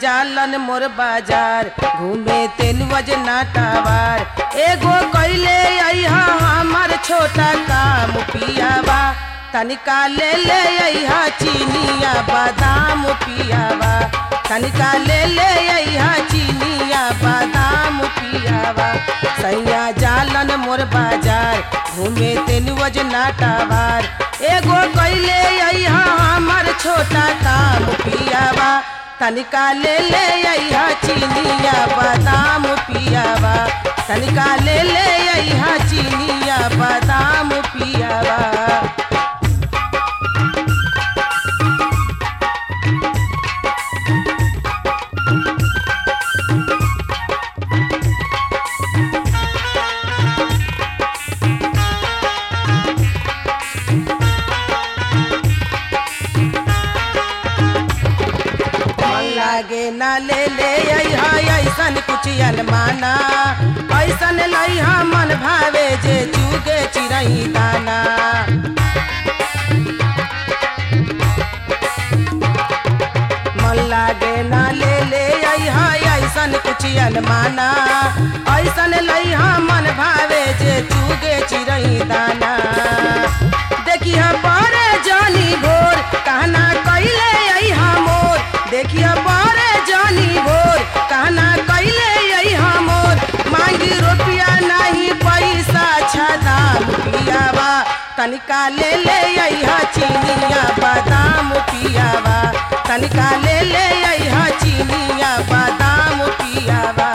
जालन मोर बाजार घूमे तेलुअज नाटावार एगो कैले अइहा हमर छोटा काम पियावा तनिका ले ले अइहा चीनिया बादाम पियावा तनिका ले ले अइहा चीनिया बादाम पियावा सैया जालन मोर बाजार घूमे तेलुअज नाटावार एगो कैले अइहा हमर छोटा काम पियावा तनिका ले ले अइहा चीनिया बादाम पियावा तनिका ले ले अइहा चीनिया बादाम पियावा मन लागे ना ले ले अइहा ऐसन कुछ अलमाना ऐसन लइहा मन भावे जे चुगे चिरई दाना मन लागे ना ले ले अइहा ऐसन कुछ अलमाना ऐसन लइहा मन भावे जे चुगे चिरई दाना देखिया बड़े जानी भोर कहना कैले अइहा मोर देखिया बड़े जानी भोर कहना कैले अइहा मोर मांगी रुपया नहीं पैसा छदाम पियावा तनिका ले ले अइहा चीनिया बादाम पियावा तनिका ले ले अइहा चीनिया बादाम पियावा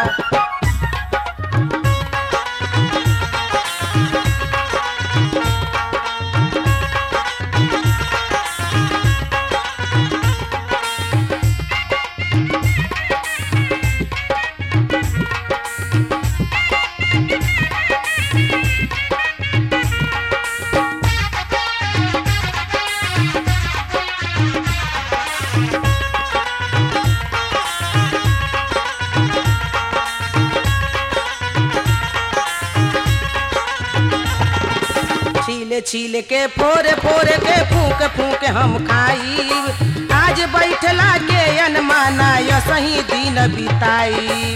छीले छीले के फोरे फोरे के फूक फूक हम खाई आज बैठला के अनमाना या सही दिन बिताई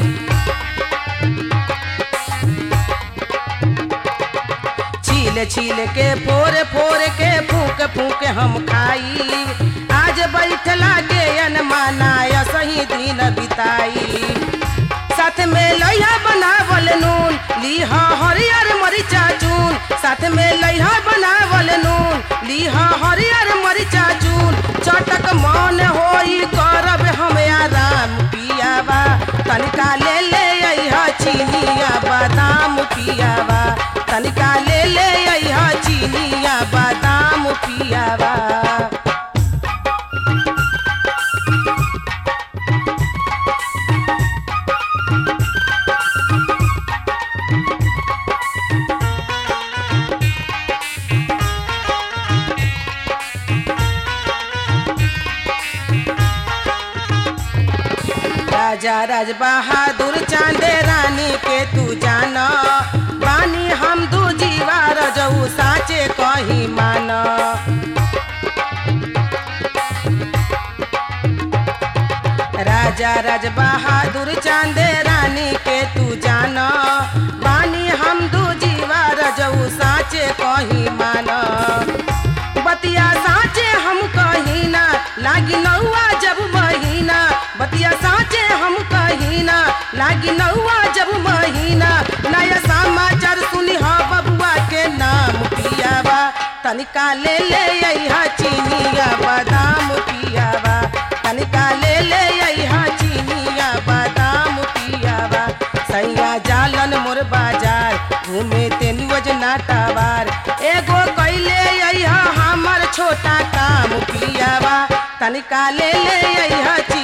छीले छीले के फोरे फोरे के फूक फूक हम खाई आज बैठला के अनमाना या सही दिन बिताई साथ में लइहा बनावल नून लीहा हरियर मरिचा चून साथ में लइहा बनावल नून लीहा हरियर मरिचा चून चटक मन होई करब हम आराम पियावा तनिका ले ले अइहा चीनिया बादाम पियावा तनिका ले ले अइहा चीनिया बादाम पियावा राजा राज बहादुर चांदे रानी के तू जाना बानी हम दू जीवा रजऊ साचे कही माना राजा राज बहादुर चांदे रानी के तू जाना बानी हम दू जीवा रजऊ साचे कही माना बतिया साचे हम कही ना लागी नौआ जब महीना बतिया साचे हम कही ना लागी नौआ जब महीना नया समाचार सुनी हा बबुआ के नाम पियावा तनिका ले ले अइहा चीनिया बादाम पियावा तनिका ले ले अइहा चीनिया बादाम पियावा सैया जालन मोर बाजार घूमे तेनुअज नाटावार एगो कैले अइहा हमर छोटा काम पियावा तनिका ले ले अइहा